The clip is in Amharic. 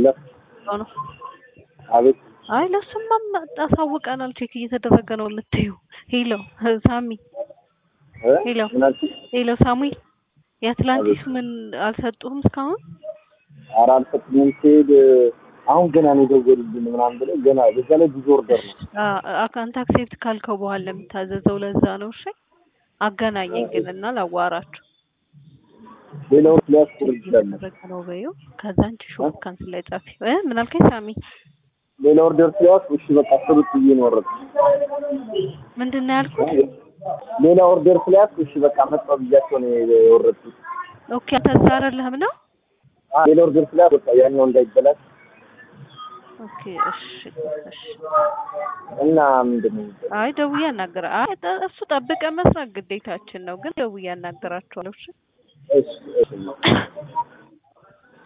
ሄሎ ነው። አቤት አይ ለሱማ አሳውቀናል። ቼክ እየተደረገ ነው የምትይው። ሄሎ ሳሚ፣ እ? ሄሎ ምን አልሽኝ? ሄሎ ሳሙኤል፣ የአትላንቲስ ምን አልሰጡህም እስካሁን? ኧረ አልሰጡኝም። ሲሄድ አሁን ገና ነው የደወሉልን ምናምን ብለው ገና በዛ ላይ ብዙ ኦርደር ነው። አካንት አክሴፕት ካልከው በኋላ የምታዘዘው ለዛ ነው። እሺ አገናኘኝ ግን እና ላዋራችሁ ሌላውን ሊያስቆር ይችላል። እየተደረገ ነው በይው። ከዛ አንቺ ሾፕ ካንስል ላይ ጻፊ እ ምን አልከኝ ሳሚ? ሌላ ኦርደር ስለያዝኩ እሺ በቃ ስሩት ብዬ ነው የወረድኩት። ምንድን ነው ያልኩት? ሌላ ኦርደር ስለያዝኩ እሺ በቃ መጣሁ ብያቸው ነው የወረድኩት። ኦኬ አንተ እዛ አይደለህም ነው? አ ሌላ ኦርደር ስለያዝኩ በቃ ያኛው እንዳይበላሽ ኦኬ እሺ እሺ። እና ምንድን ነው አይ ደውዬ አናገራ አይ ጠ- እሱ ጠብቀን መስራት ግዴታችን ነው፣ ግን ደውዬ አናገራቸዋለሁ። እሺ እሺ እሺ